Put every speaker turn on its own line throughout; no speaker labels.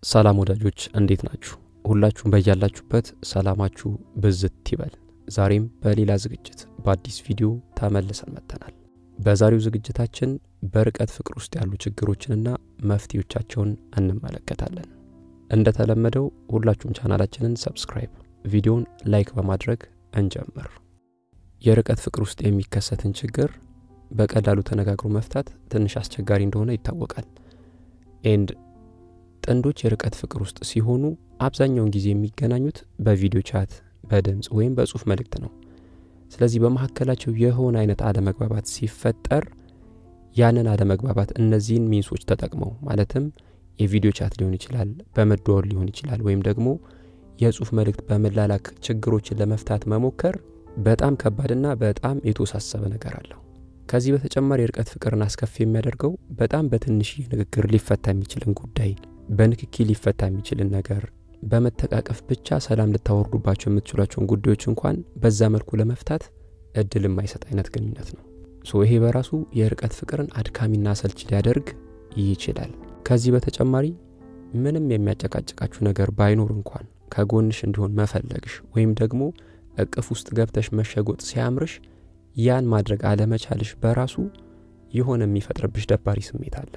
ሰላም ወዳጆች እንዴት ናችሁ? ሁላችሁም በያላችሁበት ሰላማችሁ ብዝት ይበል። ዛሬም በሌላ ዝግጅት በአዲስ ቪዲዮ ተመልሰን መጥተናል። በዛሬው ዝግጅታችን በርቀት ፍቅር ውስጥ ያሉ ችግሮችንና መፍትሄዎቻቸውን እንመለከታለን። እንደተለመደው ሁላችሁም ቻናላችንን ሰብስክራይብ፣ ቪዲዮን ላይክ በማድረግ እንጀምር። የርቀት ፍቅር ውስጥ የሚከሰትን ችግር በቀላሉ ተነጋግሮ መፍታት ትንሽ አስቸጋሪ እንደሆነ ይታወቃል። ኤንድ ጥንዶች የርቀት ፍቅር ውስጥ ሲሆኑ አብዛኛውን ጊዜ የሚገናኙት በቪዲዮ ቻት፣ በድምፅ ወይም በጽሁፍ መልእክት ነው። ስለዚህ በመካከላቸው የሆነ አይነት አለመግባባት ሲፈጠር ያንን አለመግባባት እነዚህን ሚንሶች ተጠቅመው ማለትም የቪዲዮ ቻት ሊሆን ይችላል፣ በመደወል ሊሆን ይችላል፣ ወይም ደግሞ የጽሁፍ መልእክት በመላላክ ችግሮችን ለመፍታት መሞከር በጣም ከባድና በጣም የተወሳሰበ ነገር አለው። ከዚህ በተጨማሪ የርቀት ፍቅርን አስከፊ የሚያደርገው በጣም በትንሽዬ ንግግር ሊፈታ የሚችልን ጉዳይ በንክኪ ሊፈታ የሚችልን ነገር በመተቃቀፍ ብቻ ሰላም ልታወርዱባቸው የምትችሏቸውን ጉዳዮች እንኳን በዛ መልኩ ለመፍታት እድል የማይሰጥ አይነት ግንኙነት ነው። ሶ ይሄ በራሱ የርቀት ፍቅርን አድካሚና አሰልች ሊያደርግ ይችላል። ከዚህ በተጨማሪ ምንም የሚያጨቃጭቃችሁ ነገር ባይኖር እንኳን ከጎንሽ እንዲሆን መፈለግሽ ወይም ደግሞ እቅፍ ውስጥ ገብተሽ መሸጎጥ ሲያምርሽ ያን ማድረግ አለመቻልሽ በራሱ የሆነ የሚፈጥርብሽ ደባሪ ስሜት አለ።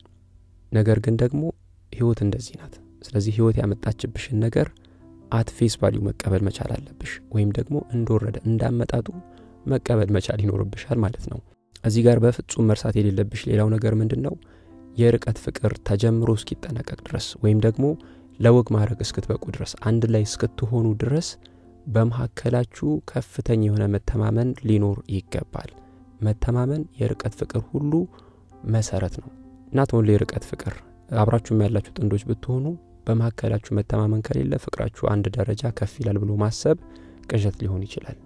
ነገር ግን ደግሞ ህይወት እንደዚህ ናት። ስለዚህ ህይወት ያመጣችብሽን ነገር አት ፌስ ቫሊዩ መቀበል መቻል አለብሽ፣ ወይም ደግሞ እንደወረደ እንዳመጣጡ መቀበል መቻል ይኖርብሻል ማለት ነው። እዚህ ጋር በፍጹም መርሳት የሌለብሽ ሌላው ነገር ምንድን ነው? የርቀት ፍቅር ተጀምሮ እስኪጠናቀቅ ድረስ ወይም ደግሞ ለወግ ማድረግ እስክትበቁ ድረስ አንድ ላይ እስክትሆኑ ድረስ በመካከላችሁ ከፍተኛ የሆነ መተማመን ሊኖር ይገባል። መተማመን የርቀት ፍቅር ሁሉ መሰረት ነው። ናት ኦንሊ የርቀት ፍቅር አብራችሁም ያላችሁ ጥንዶች ብትሆኑ በመካከላችሁ መተማመን ከሌለ ፍቅራችሁ አንድ ደረጃ ከፍ ይላል ብሎ ማሰብ ቅዠት ሊሆን ይችላል።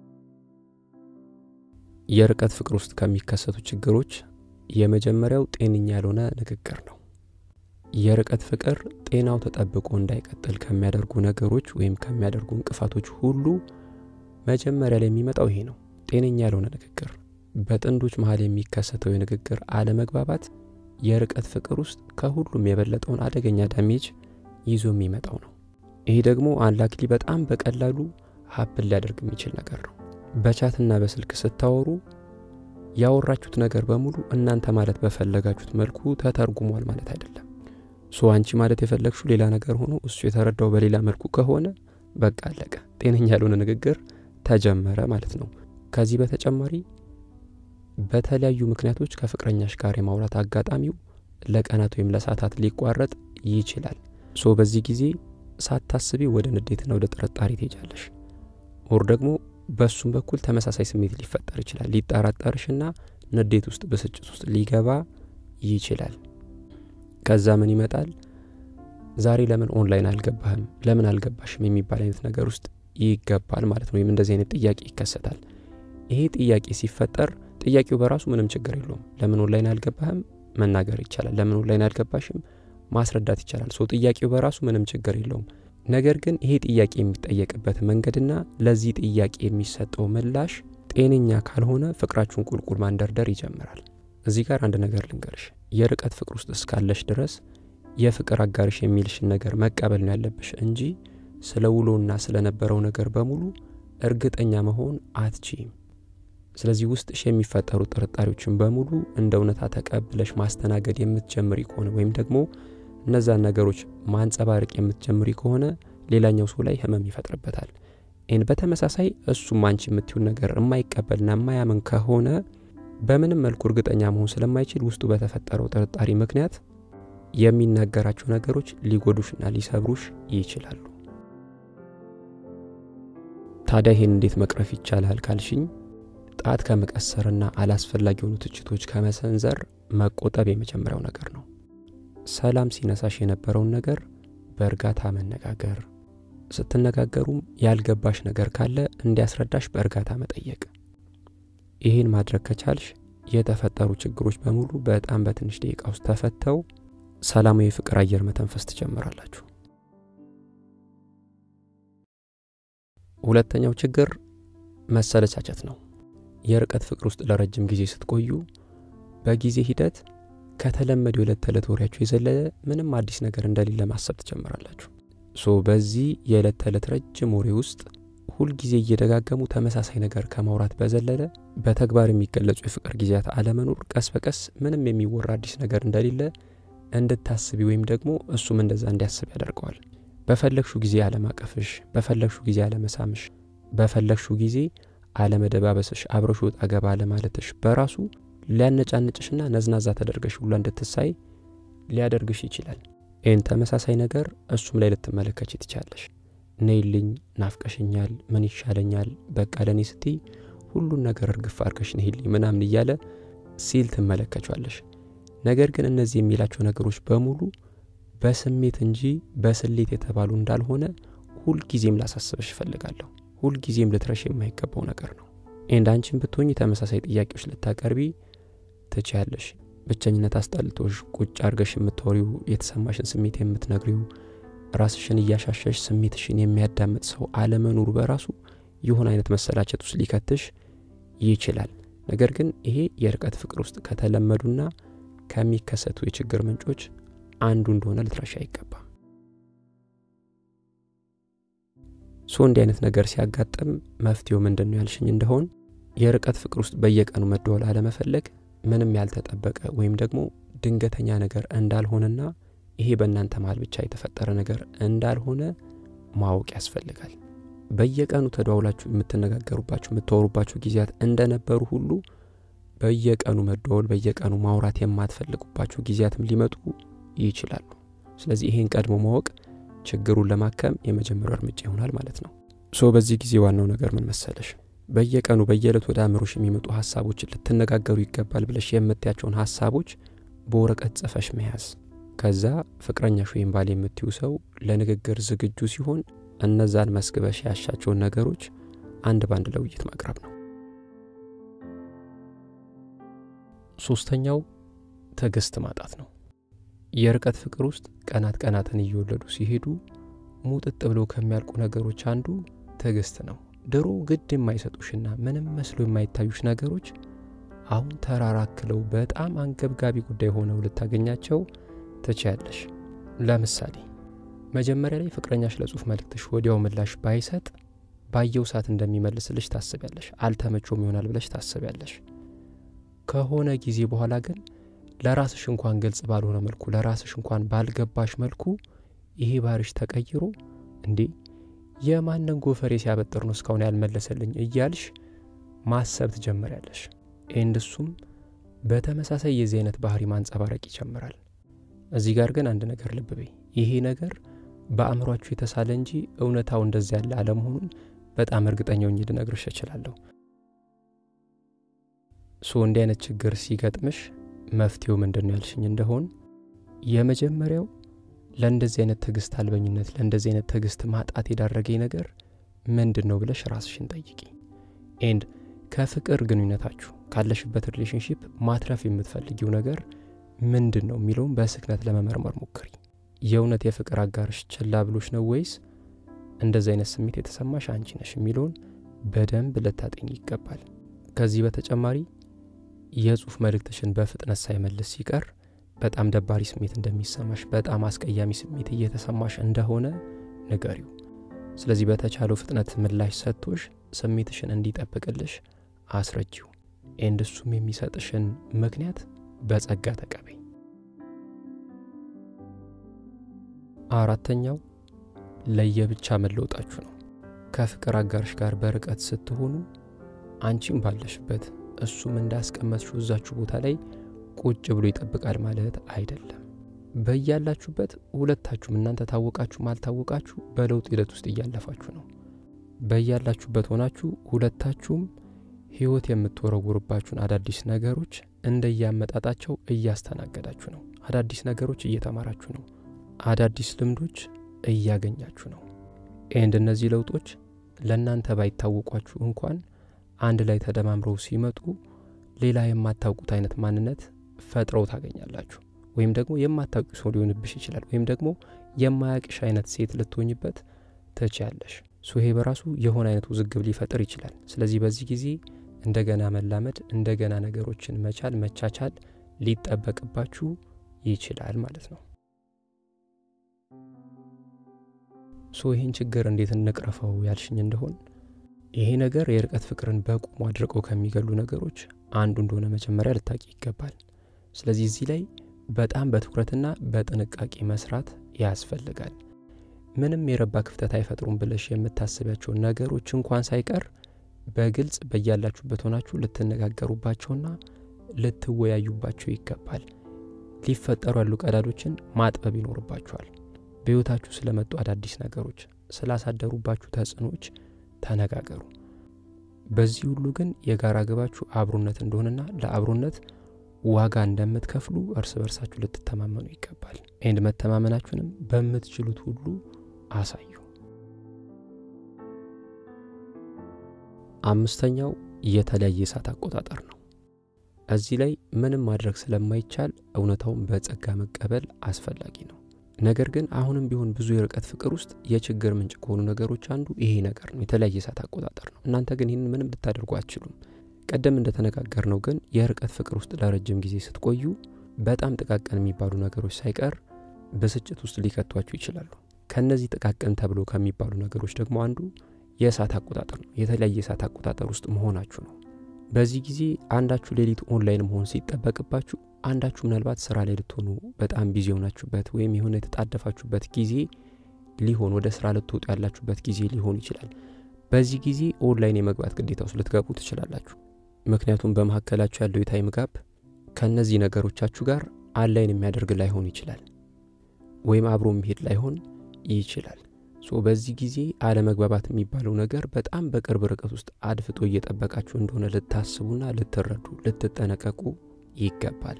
የርቀት ፍቅር ውስጥ ከሚከሰቱ ችግሮች የመጀመሪያው ጤነኛ ያልሆነ ንግግር ነው። የርቀት ፍቅር ጤናው ተጠብቆ እንዳይቀጥል ከሚያደርጉ ነገሮች ወይም ከሚያደርጉ እንቅፋቶች ሁሉ መጀመሪያ ላይ የሚመጣው ይሄ ነው፣ ጤነኛ ያልሆነ ንግግር። በጥንዶች መሀል የሚከሰተው የንግግር አለመግባባት የርቀት ፍቅር ውስጥ ከሁሉም የበለጠውን አደገኛ ዳሜጅ ይዞ የሚመጣው ነው። ይሄ ደግሞ አንላክሊ በጣም በቀላሉ ሀፕን ሊያደርግ የሚችል ነገር ነው። በቻትና በስልክ ስታወሩ ያወራችሁት ነገር በሙሉ እናንተ ማለት በፈለጋችሁት መልኩ ተተርጉሟል ማለት አይደለም። ሶ አንቺ ማለት የፈለግሽው ሌላ ነገር ሆኖ እሱ የተረዳው በሌላ መልኩ ከሆነ በቃ አለቀ፣ ጤነኛ ያልሆነ ንግግር ተጀመረ ማለት ነው። ከዚህ በተጨማሪ በተለያዩ ምክንያቶች ከፍቅረኛሽ ጋር የማውራት አጋጣሚው ለቀናት ወይም ለሰዓታት ሊቋረጥ ይችላል። ሶ በዚህ ጊዜ ሳታስቢ ወደ ንዴትና ወደ ጥርጣሬ ትሄጃለሽ። ኦር ደግሞ በእሱም በኩል ተመሳሳይ ስሜት ሊፈጠር ይችላል። ሊጠራጠርሽና ንዴት ውስጥ ብስጭት ውስጥ ሊገባ ይችላል። ከዛ ምን ይመጣል? ዛሬ ለምን ኦንላይን አልገባህም፣ ለምን አልገባሽም የሚባል አይነት ነገር ውስጥ ይገባል ማለት ነው። ወይም እንደዚህ አይነት ጥያቄ ይከሰታል። ይሄ ጥያቄ ሲፈጠር ጥያቄው በራሱ ምንም ችግር የለውም። ለምን ኦንላይን አልገባህም መናገር ይቻላል። ለምን ኦንላይን አልገባሽም ማስረዳት ይቻላል። ሰው ጥያቄው በራሱ ምንም ችግር የለውም። ነገር ግን ይሄ ጥያቄ የሚጠየቅበት መንገድና ለዚህ ጥያቄ የሚሰጠው ምላሽ ጤነኛ ካልሆነ ፍቅራችሁን ቁልቁል ማንደርደር ይጀምራል። እዚህ ጋር አንድ ነገር ልንገርሽ። የርቀት ፍቅር ውስጥ እስካለሽ ድረስ የፍቅር አጋርሽ የሚልሽን ነገር መቀበል ነው ያለብሽ እንጂ ስለ ውሎና ስለነበረው ነገር በሙሉ እርግጠኛ መሆን አትችይም። ስለዚህ ውስጥሽ የሚፈጠሩ ጥርጣሬዎችን በሙሉ እንደ እውነታ ተቀብለሽ ማስተናገድ የምትጀምሪ ከሆነ ወይም ደግሞ እነዛን ነገሮች ማንጸባረቅ የምትጀምሪ ከሆነ ሌላኛው ሰው ላይ ህመም ይፈጥርበታል። ይህን በተመሳሳይ እሱም አንቺ የምትዩን ነገር የማይቀበልና የማያምን ከሆነ በምንም መልኩ እርግጠኛ መሆን ስለማይችል ውስጡ በተፈጠረው ጥርጣሬ ምክንያት የሚናገራቸው ነገሮች ሊጎዱሽና ሊሰብሩሽ ይችላሉ። ታዲያ ይህን እንዴት መቅረፍ ይቻላል ካልሽኝ ጣት ከመቀሰርና አላስፈላጊ የሆኑ ትችቶች ከመሰንዘር መቆጠብ የመጀመሪያው ነገር ነው። ሰላም ሲነሳሽ የነበረውን ነገር በእርጋታ መነጋገር፣ ስትነጋገሩም ያልገባሽ ነገር ካለ እንዲያስረዳሽ በእርጋታ መጠየቅ። ይህን ማድረግ ከቻልሽ የተፈጠሩ ችግሮች በሙሉ በጣም በትንሽ ደቂቃ ውስጥ ተፈተው ሰላማዊ የፍቅር አየር መተንፈስ ትጀምራላችሁ። ሁለተኛው ችግር መሰለቻቸት ነው። የርቀት ፍቅር ውስጥ ለረጅም ጊዜ ስትቆዩ በጊዜ ሂደት ከተለመደው የዕለት ተዕለት ወሬያችሁ የዘለለ ምንም አዲስ ነገር እንደሌለ ማሰብ ትጀምራላችሁ። ሶ በዚህ የዕለት ተዕለት ረጅም ወሬ ውስጥ ሁልጊዜ እየደጋገሙ ተመሳሳይ ነገር ከማውራት በዘለለ በተግባር የሚገለጹ የፍቅር ጊዜያት አለመኖር ቀስ በቀስ ምንም የሚወራ አዲስ ነገር እንደሌለ እንድታስቢ ወይም ደግሞ እሱም እንደዛ እንዲያስብ ያደርገዋል። በፈለግሹ ጊዜ አለማቀፍሽ፣ በፈለግሹ ጊዜ አለመሳምሽ፣ በፈለግሹ ጊዜ አለመደባበስሽ፣ አብረሽ ወጣ ገባ አለማለትሽ በራሱ ሊያነጫንጭሽና ነዝናዛ ተደርገሽ ሁላ እንድትሳይ ሊያደርግሽ ይችላል። ይህን ተመሳሳይ ነገር እሱም ላይ ልትመለከች ትቻለሽ። ነይልኝ፣ ናፍቀሽኛል፣ ምን ይሻለኛል፣ በቃ ለእኔ ስትይ ሁሉን ነገር እርግፍ አርገሽ ነይልኝ ምናምን እያለ ሲል ትመለከቿለሽ። ነገር ግን እነዚህ የሚላቸው ነገሮች በሙሉ በስሜት እንጂ በስሌት የተባሉ እንዳልሆነ ሁልጊዜም ላሳስበሽ እፈልጋለሁ። ሁልጊዜም ልትረሽ የማይገባው ነገር ነው። ኤንድ አንቺን ብትሆኝ ተመሳሳይ ጥያቄዎች ልታቀርቢ ትችያለሽ። ብቸኝነት አስጠልቶሽ ቁጭ አርገሽ የምታወሪው የተሰማሽን ስሜት የምትነግሪው ራስሽን እያሻሸሽ ስሜትሽን የሚያዳምጥ ሰው አለመኖሩ በራሱ የሆነ አይነት መሰላቸት ውስጥ ሊከትሽ ይችላል። ነገር ግን ይሄ የርቀት ፍቅር ውስጥ ከተለመዱና ከሚከሰቱ የችግር ምንጮች አንዱ እንደሆነ ልትረሻ አይገባም። ሶ እንዲህ አይነት ነገር ሲያጋጥም መፍትሄው ምንድን ነው ያልሽኝ እንደሆን የርቀት ፍቅር ውስጥ በየቀኑ መደወል አለመፈለግ ምንም ያልተጠበቀ ወይም ደግሞ ድንገተኛ ነገር እንዳልሆነና ይሄ በእናንተ መሀል ብቻ የተፈጠረ ነገር እንዳልሆነ ማወቅ ያስፈልጋል። በየቀኑ ተደዋውላችሁ የምትነጋገሩባችሁ የምታወሩባችሁ ጊዜያት እንደነበሩ ሁሉ በየቀኑ መደዋወል፣ በየቀኑ ማውራት የማትፈልጉባቸው ጊዜያትም ሊመጡ ይችላሉ። ስለዚህ ይሄን ቀድሞ ማወቅ ችግሩን ለማከም የመጀመሪያው እርምጃ ይሆናል ማለት ነው። ሶ በዚህ ጊዜ ዋናው ነገር ምን መሰለሽ፣ በየቀኑ በየዕለት ወደ አእምሮሽ የሚመጡ ሀሳቦችን ልትነጋገሩ ይገባል ብለሽ የምትያቸውን ሀሳቦች በወረቀት ጽፈሽ መያዝ። ከዛ ፍቅረኛሽ ወይም ባል የምትዩ ሰው ለንግግር ዝግጁ ሲሆን እነዛን መስግበሽ ያሻቸውን ነገሮች አንድ ባንድ ለውይይት ማቅረብ ነው። ሶስተኛው ትዕግስት ማጣት ነው። የርቀት ፍቅር ውስጥ ቀናት ቀናትን እየወለዱ ሲሄዱ ሙጥጥ ብለው ከሚያልቁ ነገሮች አንዱ ትዕግስት ነው። ድሮ ግድ የማይሰጡሽና ምንም መስሎ የማይታዩሽ ነገሮች አሁን ተራራክለው በጣም አንገብጋቢ ጉዳይ ሆነው ልታገኛቸው ትችያለሽ። ለምሳሌ መጀመሪያ ላይ ፍቅረኛሽ ለጽሁፍ መልእክትሽ ወዲያው ምላሽ ባይሰጥ ባየው ሰዓት እንደሚመልስልሽ ታስቢያለሽ። አልተመቾም ይሆናል ብለሽ ታስቢያለሽ። ከሆነ ጊዜ በኋላ ግን ለራስሽ እንኳን ግልጽ ባልሆነ መልኩ ለራስሽ እንኳን ባልገባሽ መልኩ ይሄ ባህሪሽ ተቀይሮ እንዴ የማንን ጎፈሬ ሲያበጥር ነው እስካሁን ያልመለሰልኝ እያልሽ ማሰብ ትጀምሪያለሽ። ኤንድ እሱም በተመሳሳይ የዚህ አይነት ባህሪ ማንጸባረቅ ይጀምራል። እዚህ ጋር ግን አንድ ነገር ልብ በይ። ይሄ ነገር በአእምሯችሁ የተሳለ እንጂ እውነታው እንደዚያ ያለ አለመሆኑን በጣም እርግጠኛ ሆኜ ልነግርሽ እችላለሁ። ሶ እንዲህ አይነት ችግር ሲገጥምሽ መፍትሄው ምንድን ነው ያልሽኝ እንደሆን የመጀመሪያው ለእንደዚህ አይነት ትዕግስት አልበኝነት ለእንደዚህ አይነት ትዕግስት ማጣት የዳረገኝ ነገር ምንድን ነው ብለሽ ራስሽን ጠይቂ። ኤንድ ከፍቅር ግንኙነታችሁ ካለሽበት ሪሌሽንሺፕ ማትረፍ የምትፈልጊው ነገር ምንድን ነው የሚለውን በስክነት ለመመርመር ሞክሪ። የእውነት የፍቅር አጋርሽ ችላ ብሎች ነው ወይስ እንደዚህ አይነት ስሜት የተሰማሽ አንቺ ነሽ የሚለውን በደንብ ልታጠኝ ይገባል። ከዚህ በተጨማሪ የጽሁፍ መልእክትሽን በፍጥነት ሳይመልስ ሲቀር በጣም ደባሪ ስሜት እንደሚሰማሽ፣ በጣም አስቀያሚ ስሜት እየተሰማሽ እንደሆነ ንገሪው። ስለዚህ በተቻለው ፍጥነት ምላሽ ሰጥቶሽ ስሜትሽን እንዲጠብቅልሽ አስረጂው። ኤንድ እሱም የሚሰጥሽን ምክንያት በጸጋ ተቀበይ። አራተኛው ለየብቻ መለወጣችሁ ነው። ከፍቅር አጋርሽ ጋር በርቀት ስትሆኑ አንቺም ባለሽበት እሱም እንዳስቀመጥሽው እዛችሁ ቦታ ላይ ቁጭ ብሎ ይጠብቃል ማለት አይደለም። በያላችሁበት ሁለታችሁም እናንተ ታወቃችሁም አልታወቃችሁ በለውጥ ሂደት ውስጥ እያለፋችሁ ነው። በያላችሁበት ሆናችሁ ሁለታችሁም ህይወት የምትወረውርባችሁን አዳዲስ ነገሮች እንደያመጣጣቸው እያስተናገዳችሁ ነው። አዳዲስ ነገሮች እየተማራችሁ ነው። አዳዲስ ልምዶች እያገኛችሁ ነው። ኤንድ እነዚህ ለውጦች ለእናንተ ባይታወቋችሁ እንኳን አንድ ላይ ተደማምረው ሲመጡ ሌላ የማታውቁት አይነት ማንነት ፈጥረው ታገኛላችሁ። ወይም ደግሞ የማታውቂ ሰው ሊሆንብሽ ይችላል። ወይም ደግሞ የማያቅሽ አይነት ሴት ልትሆኝበት ትችያለሽ። ሶ ይሄ በራሱ የሆነ አይነት ውዝግብ ሊፈጥር ይችላል። ስለዚህ በዚህ ጊዜ እንደገና መላመድ፣ እንደገና ነገሮችን መቻል፣ መቻቻል ሊጠበቅባችሁ ይችላል ማለት ነው። ሶ ይህን ችግር እንዴት እንቅረፈው ያልሽኝ እንደሆን ይሄ ነገር የርቀት ፍቅርን በቁሙ አድርቀው ከሚገሉ ነገሮች አንዱ እንደሆነ መጀመሪያ ልታቂ ይገባል። ስለዚህ እዚህ ላይ በጣም በትኩረትና በጥንቃቄ መስራት ያስፈልጋል። ምንም የረባ ክፍተት አይፈጥሩም ብለሽ የምታስቢያቸውን ነገሮች እንኳን ሳይቀር በግልጽ በያላችሁበት ሆናችሁ ልትነጋገሩባቸውና ልትወያዩባቸው ይገባል። ሊፈጠሩ ያሉ ቀዳዶችን ማጥበብ ይኖርባችኋል። በሕይወታችሁ ስለመጡ አዳዲስ ነገሮች፣ ስላሳደሩባችሁ ተጽዕኖዎች ተነጋገሩ። በዚህ ሁሉ ግን የጋራ ግባችሁ አብሮነት እንደሆነና ለአብሮነት ዋጋ እንደምትከፍሉ እርስ በርሳችሁ ልትተማመኑ ይገባል። ኤንድ መተማመናችሁንም በምትችሉት ሁሉ አሳዩ። አምስተኛው የተለያየ የሰዓት አቆጣጠር ነው። እዚህ ላይ ምንም ማድረግ ስለማይቻል እውነታውን በጸጋ መቀበል አስፈላጊ ነው። ነገር ግን አሁንም ቢሆን ብዙ የርቀት ፍቅር ውስጥ የችግር ምንጭ ከሆኑ ነገሮች አንዱ ይሄ ነገር ነው፣ የተለያየ የሰዓት አቆጣጠር ነው። እናንተ ግን ይህንን ምንም ልታደርጉ አትችሉም። ቀደም እንደተነጋገር ነው ግን የርቀት ፍቅር ውስጥ ለረጅም ጊዜ ስትቆዩ በጣም ጥቃቅን የሚባሉ ነገሮች ሳይቀር ብስጭት ውስጥ ሊከቷችሁ ይችላሉ። ከእነዚህ ጥቃቅን ተብሎ ከሚባሉ ነገሮች ደግሞ አንዱ የእሳት አቆጣጠር ነው። የተለያየ የእሳት አቆጣጠር ውስጥ መሆናችሁ ነው። በዚህ ጊዜ አንዳችሁ ሌሊት ኦንላይን መሆን ሲጠበቅባችሁ፣ አንዳችሁ ምናልባት ስራ ላይ ልትሆኑ በጣም ቢዚ የሆናችሁበት ወይም የሆነ የተጣደፋችሁበት ጊዜ ሊሆን ወደ ስራ ልትወጡ ያላችሁበት ጊዜ ሊሆን ይችላል። በዚህ ጊዜ ኦንላይን የመግባት ግዴታ ውስጥ ልትገቡ ትችላላችሁ። ምክንያቱም በመካከላችሁ ያለው የታይም ጋፕ ከእነዚህ ነገሮቻችሁ ጋር አንላይን የሚያደርግ ላይሆን ይችላል፣ ወይም አብሮ የሚሄድ ላይሆን ይችላል። ሶ በዚህ ጊዜ አለመግባባት የሚባለው ነገር በጣም በቅርብ ርቀት ውስጥ አድፍጦ እየጠበቃችሁ እንደሆነ ልታስቡና ልትረዱ ልትጠነቀቁ ይገባል።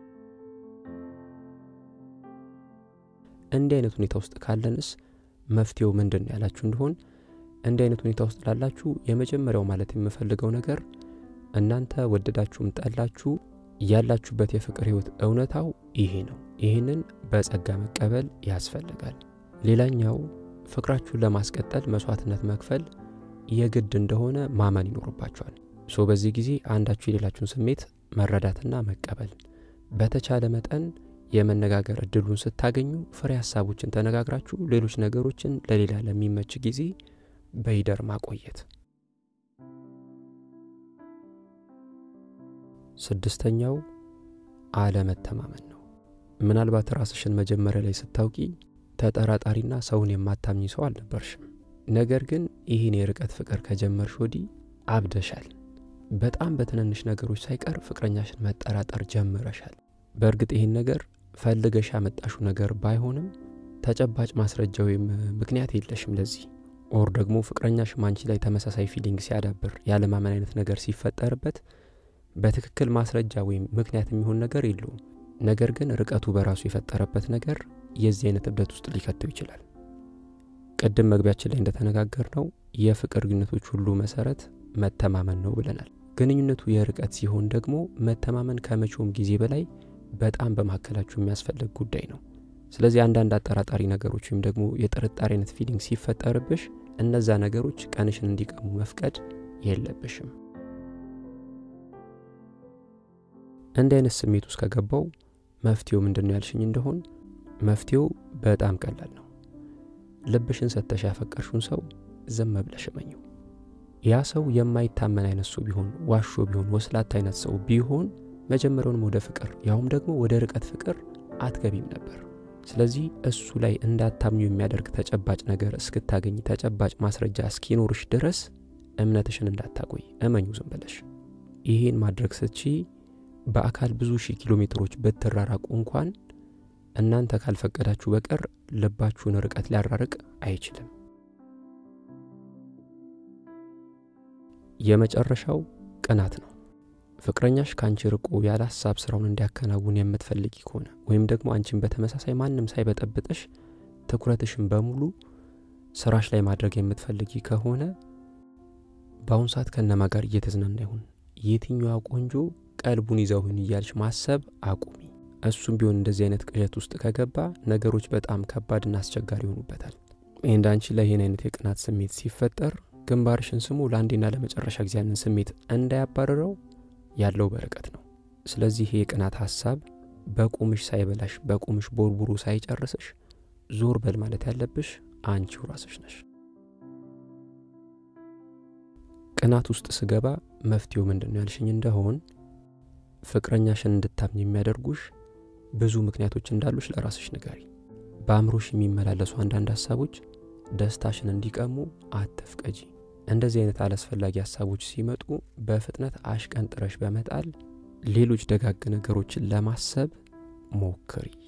እንዲህ አይነት ሁኔታ ውስጥ ካለንስ መፍትሄው ምንድን ነው ያላችሁ እንደሆን እንዲህ አይነት ሁኔታ ውስጥ ላላችሁ የመጀመሪያው ማለት የምፈልገው ነገር እናንተ ወደዳችሁም ጠላችሁ ያላችሁበት የፍቅር ህይወት እውነታው ይሄ ነው። ይህንን በጸጋ መቀበል ያስፈልጋል። ሌላኛው ፍቅራችሁን ለማስቀጠል መስዋዕትነት መክፈል የግድ እንደሆነ ማመን ይኖርባችኋል። ሶ በዚህ ጊዜ አንዳችሁ የሌላችሁን ስሜት መረዳትና መቀበል፣ በተቻለ መጠን የመነጋገር እድሉን ስታገኙ ፍሬ ሀሳቦችን ተነጋግራችሁ ሌሎች ነገሮችን ለሌላ ለሚመች ጊዜ በይደር ማቆየት። ስድስተኛው አለመተማመን ነው። ምናልባት ራስሽን መጀመሪያ ላይ ስታውቂ ተጠራጣሪና ሰውን የማታምኝ ሰው አልነበርሽም። ነገር ግን ይህን የርቀት ፍቅር ከጀመርሽ ወዲህ አብደሻል። በጣም በትንንሽ ነገሮች ሳይቀር ፍቅረኛሽን መጠራጠር ጀምረሻል። በእርግጥ ይህን ነገር ፈልገሽ ያመጣሹ ነገር ባይሆንም ተጨባጭ ማስረጃ ወይም ምክንያት የለሽም ለዚህ ኦር ደግሞ ፍቅረኛሽ አንቺ ላይ ተመሳሳይ ፊሊንግ ሲያዳብር ያለማመን አይነት ነገር ሲፈጠርበት በትክክል ማስረጃ ወይም ምክንያት የሚሆን ነገር የለውም። ነገር ግን ርቀቱ በራሱ የፈጠረበት ነገር የዚህ አይነት እብደት ውስጥ ሊከተው ይችላል። ቅድም መግቢያችን ላይ እንደተነጋገር ነው የፍቅር ግንኙነቶች ሁሉ መሰረት መተማመን ነው ብለናል። ግንኙነቱ የርቀት ሲሆን ደግሞ መተማመን ከመቼውም ጊዜ በላይ በጣም በመካከላችሁ የሚያስፈልግ ጉዳይ ነው። ስለዚህ አንዳንድ አጠራጣሪ ነገሮች ወይም ደግሞ የጥርጣሬ አይነት ፊሊንግ ሲፈጠርብሽ እነዛ ነገሮች ቀንሽን እንዲቀሙ መፍቀድ የለብሽም። እንዲህ አይነት ስሜት ውስጥ ከገባው መፍትሄው ምንድን ነው ያልሽኝ እንደሆን መፍትሄው በጣም ቀላል ነው። ልብሽን ሰተሽ ያፈቀርሽውን ሰው ዝም ብለሽ እመኚው። ያ ሰው የማይታመን አይነት ሰው ቢሆን፣ ዋሾ ቢሆን፣ ወስላት አይነት ሰው ቢሆን መጀመሪያውንም ወደ ፍቅር ያውም ደግሞ ወደ ርቀት ፍቅር አትገቢም ነበር። ስለዚህ እሱ ላይ እንዳታምኙ የሚያደርግ ተጨባጭ ነገር እስክታገኝ ተጨባጭ ማስረጃ እስኪኖርሽ ድረስ እምነትሽን እንዳታቆይ እመኙ ዝም ብለሽ። ይሄን ማድረግ ስትቺ በአካል ብዙ ሺህ ኪሎ ሜትሮች ብትራራቁ እንኳን እናንተ ካልፈቀዳችሁ በቀር ልባችሁን ርቀት ሊያራርቅ አይችልም። የመጨረሻው ቅናት ነው። ፍቅረኛሽ ከአንቺ ርቆ ያለ ሀሳብ ስራውን እንዲያከናውን የምትፈልጊ ከሆነ ወይም ደግሞ አንቺን በተመሳሳይ ማንም ሳይበጠብጥሽ ትኩረትሽን በሙሉ ስራሽ ላይ ማድረግ የምትፈልጊ ከሆነ በአሁኑ ሰዓት ከነማ ጋር እየተዝናና ይሁን፣ የትኛዋ ቆንጆ ቀልቡን ይዘውህን እያልሽ ማሰብ አቁሚ። እሱም ቢሆን እንደዚህ አይነት ቅዠት ውስጥ ከገባ ነገሮች በጣም ከባድና አስቸጋሪ ይሆኑበታል። እንደ አንቺ ላይ ይህን አይነት የቅናት ስሜት ሲፈጠር ግንባርሽን ስሙ ለአንዴና ለመጨረሻ ጊዜ ያንን ስሜት እንዳያባረረው ያለው በርቀት ነው። ስለዚህ ይህ የቅናት ሀሳብ በቁምሽ ሳይበላሽ በቁምሽ ቦርቡሩ ሳይጨርስሽ ዞር በል ማለት ያለብሽ አንቺው ራስሽ ነሽ። ቅናት ውስጥ ስገባ መፍትሄው ምንድን ነው ያልሽኝ እንደሆን ፍቅረኛሽን እንድታምኝ የሚያደርጉሽ ብዙ ምክንያቶች እንዳሉሽ ለራስሽ ንገሪ። በአእምሮሽ የሚመላለሱ አንዳንድ ሀሳቦች ደስታሽን እንዲቀሙ አትፍቀጂ። እንደዚህ አይነት አላስፈላጊ ሀሳቦች ሲመጡ በፍጥነት አሽቀንጥረሽ በመጣል ሌሎች ደጋግ ነገሮችን ለማሰብ ሞክሪ።